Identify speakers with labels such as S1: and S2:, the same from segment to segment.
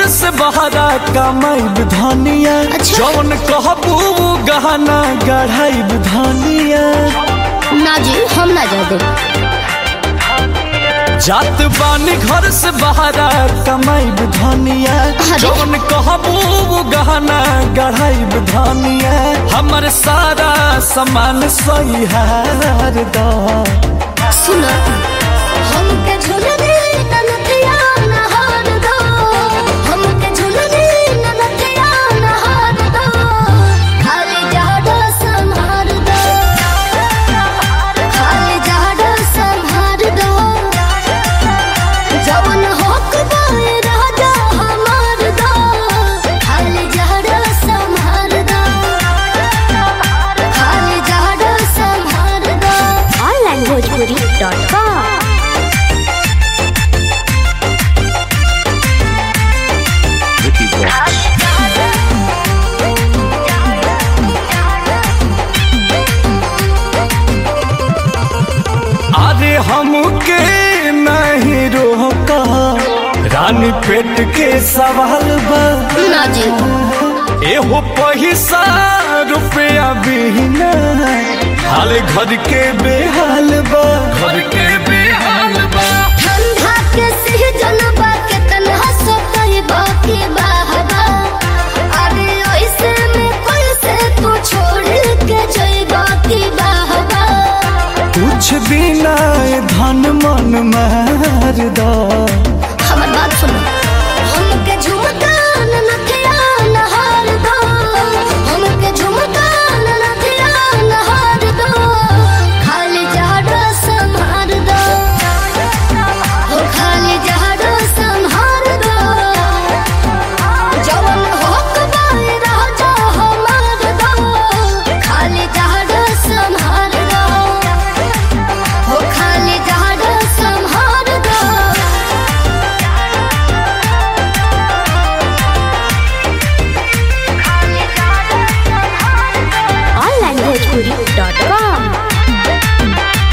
S1: से बहरा कमाइब धनिया
S2: अच्छा।
S1: जौन कहबू गहना गढ़ाइब धनिया
S2: ना जी हम ना जा दे
S1: जात बानी घर से बहरा कमाइब धनिया
S2: अरे।
S1: जौन कहबू गहना गढ़ाइब धनिया हमर सारा सामान सही हार दा
S2: सुनो हमके झुलने ननथिया नहार दो हमके झुलने ननथिया नहार दो खाली जाडो संहार दो खाली जाडो संहार दो जवन होक बाए राजा हमार दो खाली जाडो संहार दो खाली जाडो संहार दो onlinebhojpuri.com
S1: अरे हमके नहीं रोका रानी पेट के सवाल बा
S2: ना जी
S1: एहो पैसा रुपया बिना हाल घर के बेहाल बा घर के बेहाल बा
S2: ठंडा के सीजन बा के तन्हा सो कही बाकी बाहबा अरे ऐसे में कैसे तू छोड़ के जई बाकी बाहबा
S1: कुछ बिना धन मन मार दा
S2: हमर बात सुनो हमके झुमका ननथिया नहार दो हमके झुमका ननथिया नहार दो खाली जाडो संहार दो हो खाली जाडो संहार दो जवन होक बाए राजा हमार दो खाली जाडो संहार दो हो खाली जाडो संहार दो onlinebhojpuri.com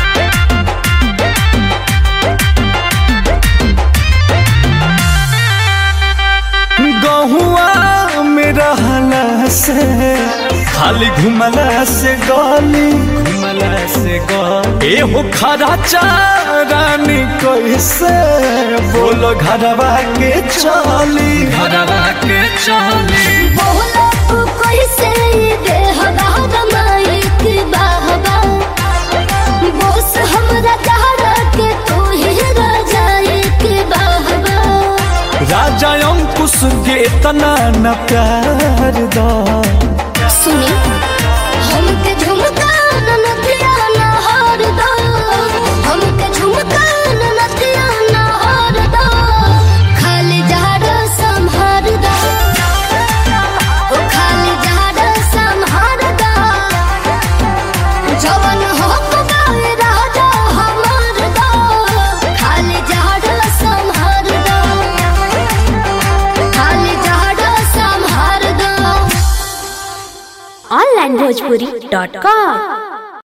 S1: गहुआ में रहला से खाली घुमला से गली घुमला से गली एहो खरा चारानी कैसे बोलो घरवा के चली घरवा के चली
S2: बोला तू कैसे देह बाहर माइक बाहबा बोस हमरा चाहरा के तू ही राजा एक बाहबा
S1: राजा अंकुश के इतना न प्यार दा
S2: सुनी हमके झुमका ननथिया नहार दो हमके झुमका ननथिया नहार दो खाली जाडो संहार दो ओ खाली जाडो संहार दो जवन होक बाए राजा हमार दो खाली जाडो संहार दो खाली जाडो संहार दो onlinebhojpuri.com